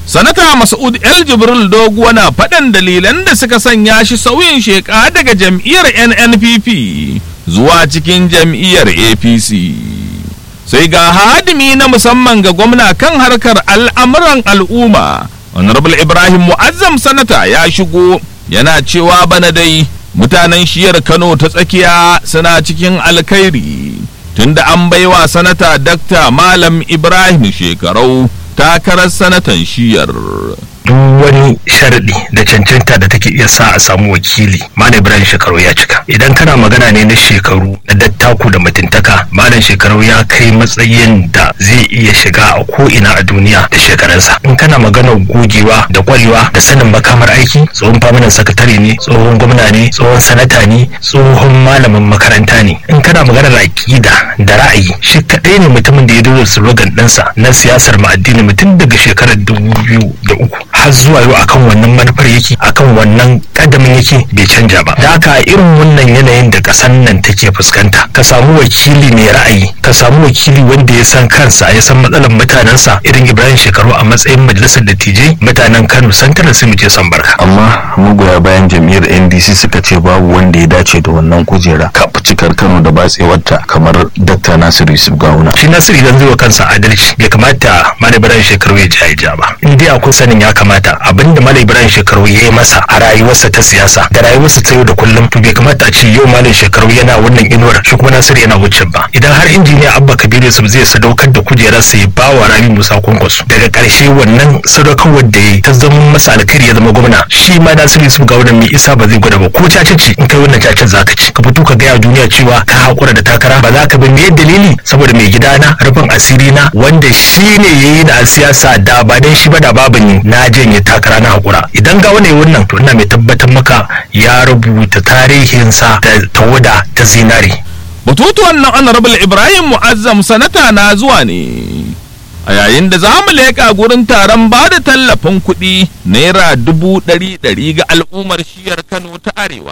sanata mas'ud el jibril doguwa na faɗan dalilan da suka sanya shi sauyin sheka daga jam'iyyar nnpp zuwa cikin jam'iyyar apc sai ga hadimi na musamman ga gwamna kan harkar al'amuran al'umma honorable ibrahim mu'azzam sanata ya shigo yana cewa bana dai mutanen shiyar kano ta tsakiya suna cikin alkhairi tunda an baiwa sanata dakta malam ibrahim shekarau takarar sanatan shiyar duk wani sharadi da cancanta da take iya sa a samu wakili malam ibrahim shekaru ya cika idan kana magana ne na shekaru na dattaku da mutuntaka malam shekaru ya kai matsayin da zai iya shiga a ko ina a duniya da shekarunsa in kana magana gogewa da kwarewa da sanin makamar aiki tsohon faminan sakatare ne tsohon gwamna ne tsohon sanata ne tsohon malamin makaranta ne in kana magana da aƙida da ra'ayi shi kaɗai ne mutumin da ya dole slogan ɗinsa na siyasar ma'addini mutum daga shekarar dubu biyu da uku har zuwa yau akan wannan manufar yake akan wannan kadamin yake bai canja ba da haka irin wannan yanayin da kasan nan take fuskanta ka samu wakili mai ra'ayi ka samu wakili wanda ya san kansa ya san matsalar mutanensa irin ibrahim shekaru a matsayin majalisar dattijai mutanen kano santarar su muke son barka amma magoya bayan jam'iyyar ndc suka ce babu wanda ya dace da wannan kujera cikar kano da batsewarta kamar dakta nasiru yusuf gawuna shi nasiru idan zai wa kansa adalci bai kamata malam ibrahim shekaru ya ja ja ba in dai akwai sanin ya kamata abinda malam ibrahim shekaru ya yi masa a rayuwarsa ta siyasa da rayuwarsa ta yau da kullum to bai kamata a ce yau malam shekaru yana wannan inuwar shi kuma nasiru yana wucin ba idan har injiniya abba kabiru yusuf zai sadaukar da kujerarsa ya ba wa rabi musa kwankwaso daga karshe wannan sadaukarwar da ya ta zama masa alkhairi ya zama gwamna shi ma nasiru yusuf gawuna mai isa ba zai gwada ba ko cace ce in kai wannan cacen zaka ci ka fito ka gaya duniya cewa ka hakura da takara ba za ka bi me dalili saboda mai gidana rufin asiri na wanda shi ne ya yi na siyasa da ba dan shi ba da babu ni na janye takara na hakura idan ga wani wannan to ina mai tabbatar maka ya rubuta tarihinsa da tawada ta zinari batutuwan nan honorable ibrahim mu'azzam sanata na zuwa ne a yayin da za mu leƙa gurin taron ba da tallafin kuɗi naira dubu ɗari ɗari ga al'ummar shiyar kano ta arewa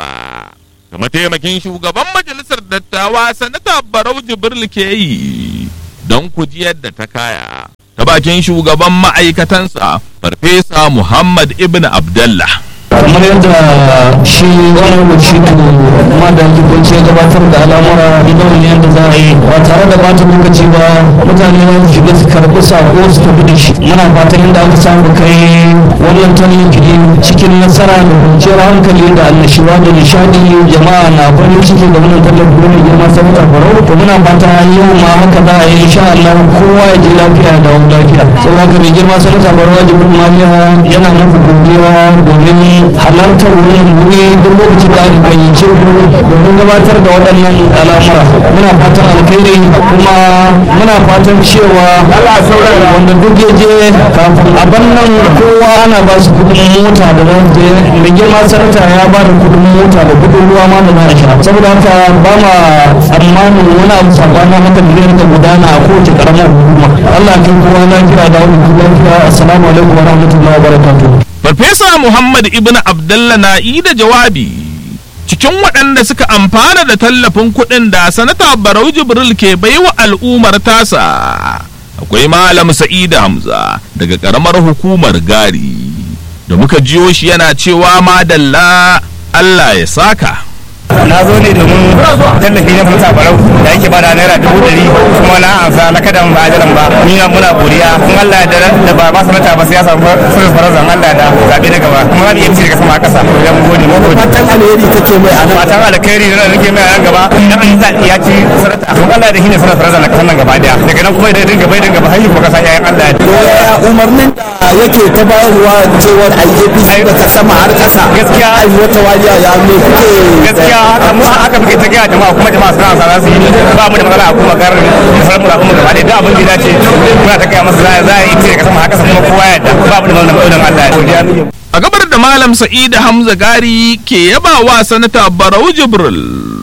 da mataimakin shugaban majalisar dattawa sanata barau jibril ke yi don kujiyar da ta kaya ta bakin shugaban ma'aikatansa farfesa muhammad ibn abdallah kamar yadda shi wani rubuci to kuma da jibanci ya gabatar da al'amura idan yadda za a yi ba tare da bata lokaci ba mutane za su shiga su karɓi sako su tafi da shi muna fatan yadda aka samu kai wannan tallafi cikin nasara da kwanciyar hankali da annashuwa da nishadi jama'a na farin ciki da wannan tallafi wani girma sabata farau to muna fata yau ma haka za a yi insha Allah kowa ya ji lafiya da wani lafiya saboda haka mai girma sabata farau jibin maliya yana nufi godiya domin halartar wurin wuri duk lokacin da aka gayyace ku domin gabatar da waɗannan al'amura muna fatan alkhairi kuma muna fatan cewa wanda duk ya je kafin a nan kowa ana ba su kudin mota da za je mai girma sanata ya ba da kudin mota da kudin ruwa ma da za a sha saboda haka ba ma tsammanin wani abu sabanin haka da zai rika gudana a kowace karamar hukuma Allah ya kai kowa lafiya da wani lafiya assalamu alaikum wa rahmatullahi wa barakatuh Farfesa Muhammad Ibn Abdullah na yi da jawabi cikin waɗanda suka amfana da tallafin kuɗin da sanata Barau Jibril ke baiwa al'ummar tasa. Akwai Malam Sa'ida Hamza daga ƙaramar hukumar Gari da muka jiyo shi yana cewa madalla Allah ya saka. na zo ne domin tallafi na fusa barau da yake bada naira dubu ɗari kuma na amsa na kada ba ajalan ba ni na muna godiya in Allah ya da ba ba sanata ba sai ya samu sirrin farazan Allah da zabe na gaba kuma za mu iya daga sama a ƙasa to mu gode mu gode fatan alheri kake mai a nan fatan alkhairi da nake mai a nan gaba idan an zaɓi ya ci sanata don Allah da shine sanar farazan na kasan nan gaba daya daga nan kuma idan dinga bai dinga ba har ko kasa yayin Allah ya umarnin da yake ta bayarwa cewar IAPC da ta sama har ƙasa gaskiya ai wata waliya ya me kuke gaskiya haka mu haka muke ta gaya jama'a kuma jama'a suna sa su yi ba mu da matsala a kuma garin da sauran mu da kuma gaba da abin da ya dace muna ta gaya masa za a yi ce daga sama haka kuma kowa ya da ba mu da matsala Allah ya A gabar da Malam Sa'ida Hamza Gari ke yaba wa sanata Barau Jibril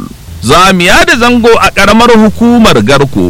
zamiya da zango a ƙaramar hukumar Garko.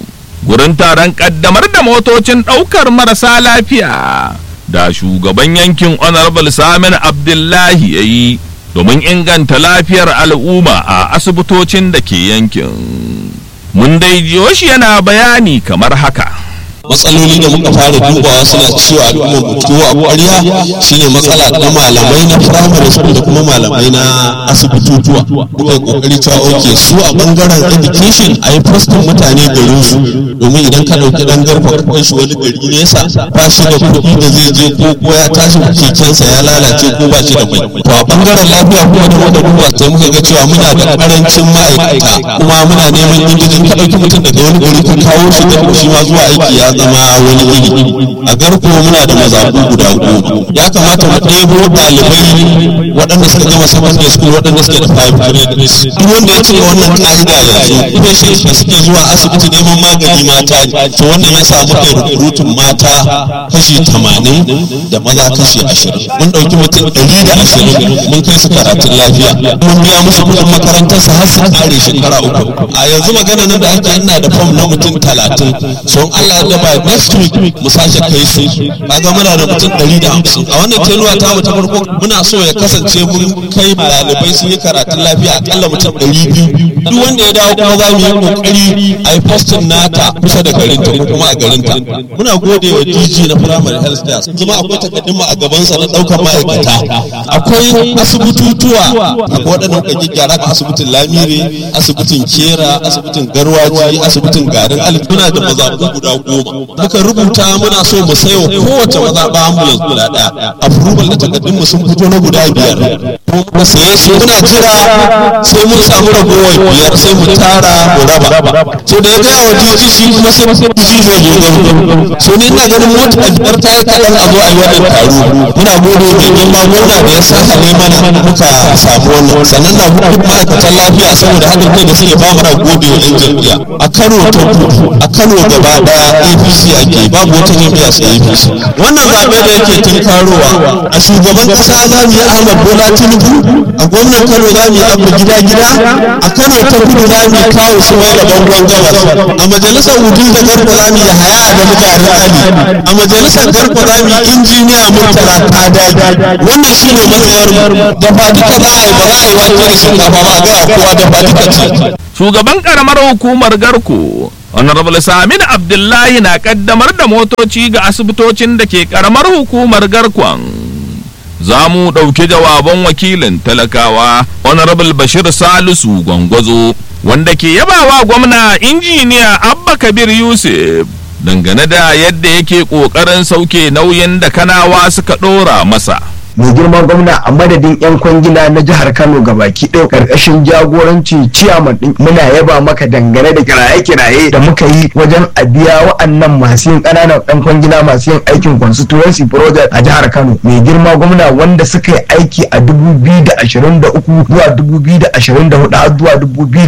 Gurin taron ƙaddamar da motocin ɗaukar marasa lafiya da shugaban yankin Honorable Samin Abdullahi ya yi domin inganta lafiyar al'umma a asibitocin da ke yankin. Mun dai jiyo shi yana bayani kamar haka. matsaloli da muka fara dubawa suna cewa al'ummar mu tuwo a ƙwarya shine matsala na malamai na primary school da kuma malamai na asibitutuwa muka yi kokari cewa oke su a bangaren education a yi postin mutane garin su domin idan ka ɗauki ɗan garba ka kai shi wani gari nesa ba shi da kuɗi da zai je ko ko ya tashi kekensa ya lalace ko ba shi da mai to a bangaren lafiya kuma da wanda duba sai muka ga cewa muna da ƙarancin ma'aikata kuma muna neman indijin ka ɗauki mutum daga wani gari ka kawo shi da shi ma zuwa aiki ya zama wani iri a garko muna da mazaɓu guda goma ya kamata mu ɗebo ɗalibai waɗanda suka gama secondary school waɗanda suke da five grades duk wanda ya cika wannan ka'ida yanzu patients da suke zuwa asibiti neman magani mata ne to wannan ya sa muka recruiting mata kashi tamanin da maza kashi ashirin mun ɗauki mutum ɗari da ashirin mun kai su karatun lafiya mun biya musu kuɗin makarantar su har su kare shekara uku a yanzu magana nan da ake ina da fom na mutum talatin so in Allah ya ba next week mu sake kai su kaga muna da mutum ɗari da hamsin a wannan tenuwa ta mu ta farko muna so ya kasance mun kai ɗalibai sun yi karatun lafiya akalla mutum ɗari biyu duk wanda ya dawo kuma za mu yi kokari a yi postin nata kusa da garinta ko kuma a garinta muna gode wa DG na primary health care kuma akwai takaddun a gabansa na ɗaukar ma'aikata akwai asibitutuwa akwai waɗannan ka gyara ka asibitin lamire asibitin kera asibitin garwaji asibitin garin alif muna da mazaɓu guda goma muka rubuta muna so mu sayo kowace mazaɓa ambulance guda ɗaya approval da takaddun mu sun fito na guda biyar kuma muka saye su muna jira sai mun samu ragowar biyar sai mu tara mu raba so da ya gaya wa DG shi kuma sai DG zai zo gano so ni ina ganin mota a biyar ta yi kaɗan a zo a yi wannan taro muna gode mai girma gwamna da ya sa hale mana muka samu wannan sannan na duk ma'aikatan lafiya saboda haɗin kai da suke ba mana gode wa 'yan jam'iyya a Kano ta kudu a Kano gaba ɗaya APC ake babu wata jam'iyya sai APC wannan zaɓe da yake tunkarowa a shugaban ƙasa za mu yi Ahmad Bola Tinubu a gwamnan Kano za mu yi abu gida gida a Kano ta kudu za mu yi kawo su mai da bangon gabas a majalisar wudin da garba za mu yi haya da mutanen Ali a majalisar garba za mu yi injiniya Murtala Kadadi wannan shine matsayar mu da ba duka za a yi ba za a yi wake da shinkafa ba a gaya kowa da ba duka ce shugaban karamar hukumar garko honorable samin abdullahi na kaddamar da motoci ga asibitocin da ke karamar hukumar garkon za mu ɗauki jawaban wakilin talakawa honorable bashir salisu gwangwazo wanda ke yabawa gwamna injiniya abba kabir yusuf dangane da yadda yake ƙoƙarin sauke nauyin da kanawa suka ɗora masa mai girman gwamna a madadin 'yan kwangila na jihar kano gabaki ɗaya karkashin jagoranci ciyaman ɗin muna yaba maka dangane da kiraye-kiraye da muka yi wajen a biya wa'annan masu yin ƙananan 'yan kwangila masu yin aikin constituency project a jihar kano mai girma gwamna wanda suka yi aiki a 2023 zuwa 2024 har zuwa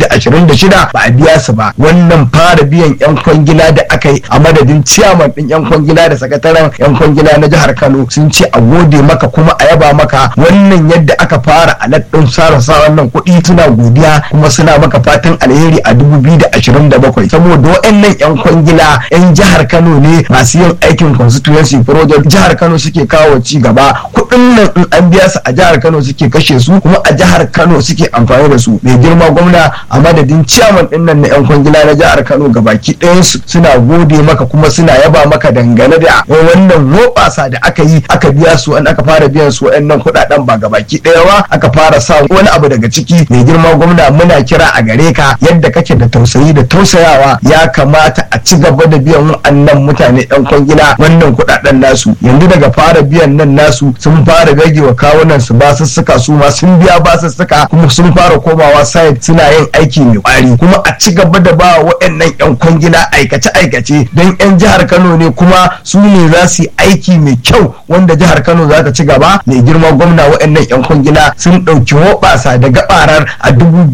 2026 ba a biya su ba wannan fara biyan 'yan kwangila da aka yi a madadin ciyaman ɗin 'yan kwangila da sakataren 'yan kwangila na jihar kano sun ce a gode maka kuma a yaba maka wannan yadda aka fara alaɗin sarasa wannan kuɗi suna godiya kuma suna maka fatan alheri a 2027 saboda waɗannan 'yan kwangila 'yan jihar Kano ne masu yin aikin constituency project jihar Kano suke kawo ci gaba kuɗin nan in an biya su a jihar Kano suke kashe su kuma a jihar Kano suke amfani da su mai girma gwamna a madadin ciyaman ɗin nan na 'yan kwangila na jihar Kano gabaki ɗayan su suna gode maka kuma suna yaba maka dangane da wannan hoɓasa da aka yi aka biya su an aka fara biyan su waɗannan kuɗaɗen ba gabaki ɗaya ba aka fara sa wani abu daga ciki mai girma gwamna muna kira a gare ka yadda kake da tausayi da tausayawa ya kamata a ci gaba da biyan wa'annan mutane ɗan kwangila wannan kuɗaɗen nasu yanzu daga fara biyan nan nasu sun fara rage wa kawunan su basussuka su ma sun biya basussuka kuma sun fara komawa site suna yin aiki mai kwari kuma a ci gaba da ba waɗannan yan kwangila aikace aikace don yan jihar Kano ne kuma su ne za su yi aiki mai kyau wanda jihar Kano za ta ci gaba mai girma gwamna waɗannan 'yan kwangila sun ɗauki hoɓasa da gabarar a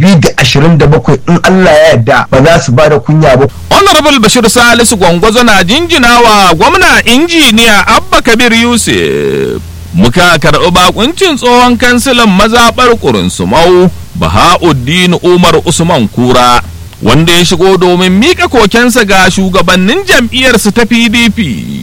2027 in Allah ya yarda ba za su ba da kunya ba. honorable bashir salisu gwangwazo na jinjina wa gwamna injiniya abba kabir yusuf muka karɓi bakuncin tsohon kansilan mazaɓar ƙurinsumau bahauddin umar usman kura wanda ya shigo domin mika kokensa ga shugabannin jam'iyyarsu ta pdp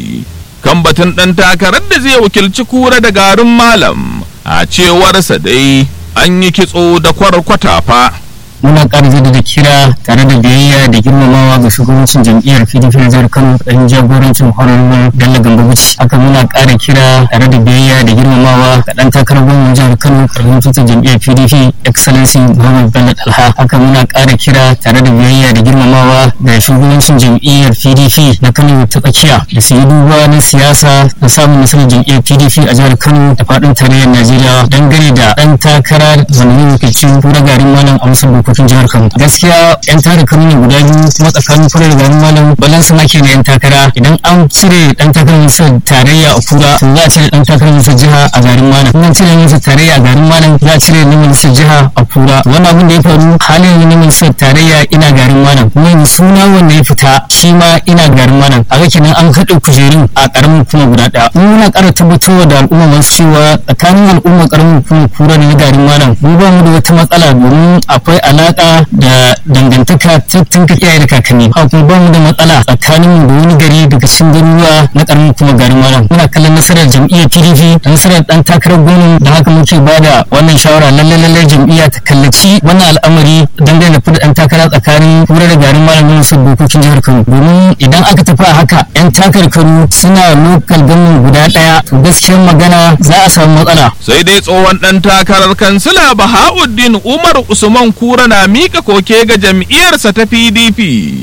kan batun ɗan takarar da zai wakilci kura da garin malam a cewarsa dai an yi kitso da kwarkwata fa muna ƙara jaddada kira tare da biyayya da girmamawa ga shugabancin jam'iyyar pdp na jihar kano ɗan jagorancin honorable bello gamba bici haka muna ƙara kira tare da biyayya da girmamawa ga ɗan takarar gwamnan jihar kano ƙarfin tutar jam'iyyar pdp excellency muhammad bello dalha haka muna ƙara kira tare da biyayya da girmamawa ga shugabancin jam'iyyar pdp na kano ta tsakiya da su yi duba na siyasa na samun nasarar jam'iyyar pdp a jihar kano da faɗin tarayyar najeriya dangane da ɗan takara zamanin wakilcin kura garin malam a wasu dokokin jihar kano gaskiya yan tara kano ne guda biyu kuma tsakanin kura da garin malam balansa ma ke na yan takara idan an cire ɗan takarar misal tarayya a kura to za a cire ɗan takarar misal jiha a garin malam in an cire misal tarayya a garin malam za a cire na misal jiha a kura wannan abin da ya faru halin na misal tarayya ina garin malam kuma suna wanda ya fita shi ma ina garin malam a ga kenan an haɗa kujerun a ƙaramin kuma guda ɗaya mu muna ƙara tabbatarwa da al'umma masu cewa tsakanin al'umma ƙaramin kuma kura da na garin malam mu ba mu da wata matsala domin akwai alaƙa da dangantaka ta tunka iyaye da kakanni haka kuma ba mu da matsala tsakanin mu da wani gari daga cikin garuruwa na ƙaramin kuma garin malam muna kallon nasarar jam'iyyar pdp da nasarar ɗan takarar gwamnan da haka muke ba da wannan shawara lallai lallai jam'iyya ta kallaci wannan al'amari dangane da fida ɗan takara tsakanin kura da garin malam na nasarar dokokin jihar kano domin idan aka tafi a haka 'yan takarkaru suna lokal gamin guda ɗaya to gaskiyar magana za a samu matsala sai dai tsohon ɗan takarar kansila bahauddin umar usman kura na mika koke ga jam'iyyarsa ta pdp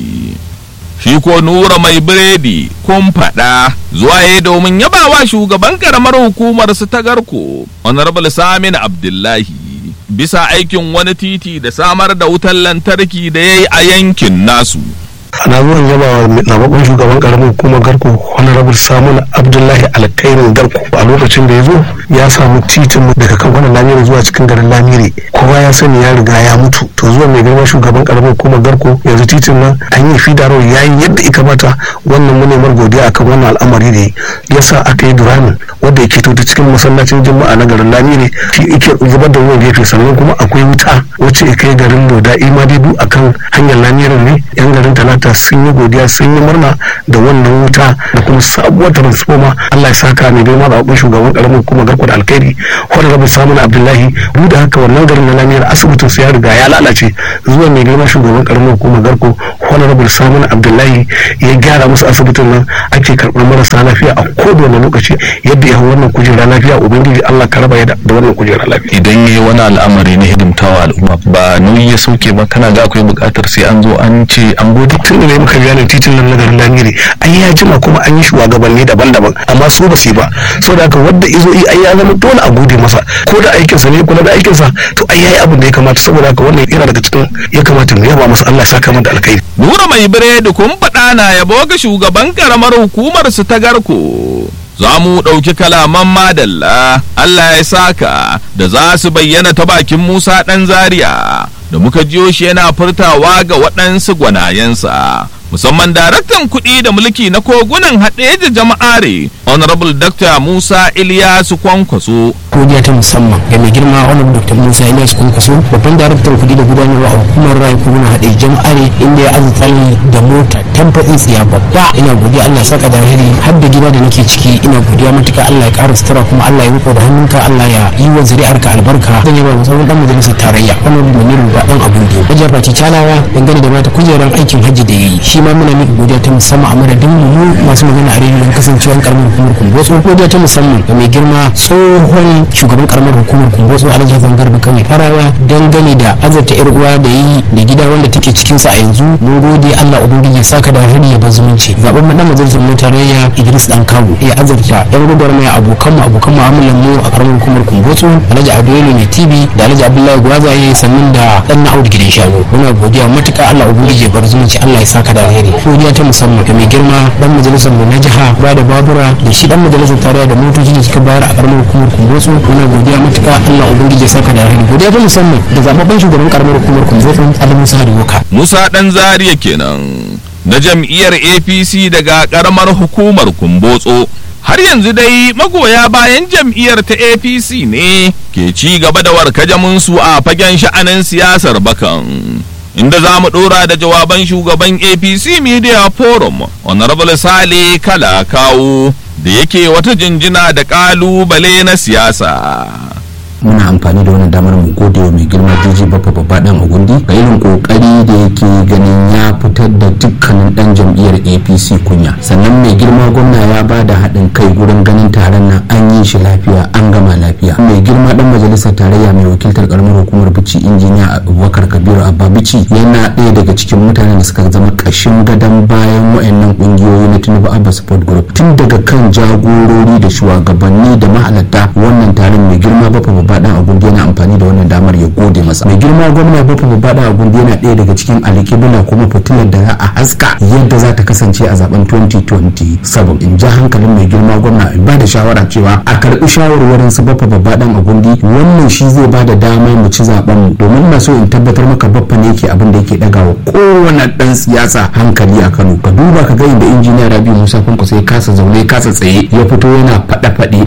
shi ko nura mai biredi kun faɗa zuwa ya domin yabawa shugaban karamar hukumar su ta garko honorable samin abdullahi bisa aikin wani titi da samar da wutar lantarki da ya yi a yankin nasu ana zuwan yaba wa zababben shugaban karamin hukumar garko honorable samun abdullahi alkairin garko a lokacin da ya zo ya samu titin daga kan wannan lamiri zuwa cikin garin lamiri kowa ya sani ya riga ya mutu to zuwa mai girma shugaban karamin hukumar garko yanzu titin nan an yi fida rawar ya yi yadda ya kamata wannan munemar godiya akan wannan al'amari da ya sa aka yi duramin wanda yake to cikin masallacin juma'a na garin lamiri shi yake zubar da ruwan gefe sannan kuma akwai wuta wacce ya kai garin loda imadidu akan hanyar lamirin ne yan garin talata ta sun yi godiya sun yi murna da wannan wuta da kuma sabuwar transformer Allah ya saka mai girma da shugaban karamin kuma garko da alkhairi wanda rabu samun abdullahi duk da haka wannan garin na lamiyar asibitin su ya riga ya lalace zuwa mai girma shugaban karamin kuma garko wanda rabu samun abdullahi ya gyara musu asibitin nan ake karɓar marasa lafiya a kowane lokaci yadda ya hau wannan kujera lafiya ubangiji Allah ka raba da wannan kujera lafiya idan yayi wani al'amari na hidimtawa al'umma ba nauyi ya sauke ba kana ga akwai buƙatar sai an zo an ce an gode tun da muka gane titin nan na garin lamiri an ya jima kuma an yi shugabanni daban-daban amma su ba su ba saboda haka wanda izo yi ai ya zama dole a gode masa ko da aikinsa ne kula da aikinsa to ai yayi abin da ya kamata saboda haka wannan yana daga cikin ya kamata mu yaba masa Allah ya saka mu da alkhairi nura mai biredi kun faɗa na yabo ga shugaban karamar hukumar su ta garko za mu ɗauki kalaman madalla Allah ya saka da za su bayyana ta bakin Musa ɗan Zaria da muka jiyo shi yana furtawa ga waɗansu gwanayensa musamman daraktan kuɗi da mulki na kogunan haɗe da jama'are honorable dr musa iliyasu kwankwaso godiya ta musamman ga mai girma honorable dr musa iliyasu kwankwaso babban daraktan kuɗi da gudanarwa a hukumar rayu kogunan haɗe jama'are inda ya azurta ni da mota tamfatsin tsiya babba ina godiya allah saka da alheri har da gida da nake ciki ina godiya matuka allah ya ƙara sutura kuma allah ya riko da hannunka allah ya yi wa zuri'arka albarka zan yi ba musamman dan majalisar tarayya honorable maniru ba dan abun da wajen baki talawa dangane da mata kujerar aikin hajji da ya yi shi ma muna mika godiya ta musamman a madadin mu masu magana a rediyon kasancewar karamar hukumar kumbotso godiya ta musamman ga mai girma tsohon shugaban karamar hukumar kumbotso alhaji hassan garba kawai farawa dangane da azarta yar uwa da yi da gida wanda take cikin sa a yanzu mun gode allah ubangiji ya saka da hari ya bar zumunci zaben mu dan majalisar mu tarayya idris dan kawu ya azarta yan gubar mai abokan mu abokan mu'amalan mu a karamar hukumar kumbotso alhaji abdulayi mai tv da alhaji abdullahi gwazaye sannan da dan na audu gidan shanu muna godiya matuka allah ubangiji ya bar zumunci allah ya saka da alheri godiya ta musamman ga mai girma dan majalisar mu na jiha ba da babura da shi dan majalisar tarayya da motoci da suka bayar a karamar hukumar kumbotso muna godiya matuka Allah ubangiji ya saka da alheri godiya ta musamman da zababben shugaban karamar hukumar kumbotso Ali Musa Hariwoka musa ɗan zariya kenan na jam'iyyar apc daga ƙaramar hukumar kumbotso har yanzu dai magoya bayan jam'iyyar ta apc ne ke ci gaba da warkajaminsu a fagen sha'anin siyasar bakan inda za mu ɗora da jawaban shugaban apc media forum honorable sale kala kawo da yake wata jinjina da ƙalubale na siyasa muna amfani da wannan damar mu gode wa mai girma DJ Baffa babba dan Agundi ga irin kokari da yake ganin ya fitar da dukkanin dan jam'iyyar APC kunya sannan mai girma gwamna ya ba da haɗin kai gurin ganin taron nan an yi shi lafiya an gama lafiya mai girma dan majalisar tarayya mai wakiltar karamar hukumar bici injiniya Abubakar Kabiru Abba Bici yana ɗaya daga cikin mutanen da suka zama ƙashin gadon bayan wayannan ƙungiyoyi na Tinubu Abba Support Group tun daga kan jagorori da shugabanni da mahalarta wannan taron mai girma Baffa babba dan Agundi yana amfani da wannan damar ya gode masa mai girma gwamna Baffa babba dan Agundi yana ɗaya daga cikin alƙibla kuma fitilar da za a haska yadda za ta kasance a zaben 2027 in ja hankalin mai girma gwamna in ba da shawara cewa a karɓi shawarwarin su Baffa babba dan Agundi wannan shi zai ba da dama mu ci zaben mu domin na so in tabbatar maka Baffa ne yake abin da yake dagawa kowane dan siyasa hankali a Kano ka duba ka ga inda injiniya Rabi Musa Kwankwaso ya kasa zaune ya kasa tsaye ya fito yana faɗa faɗi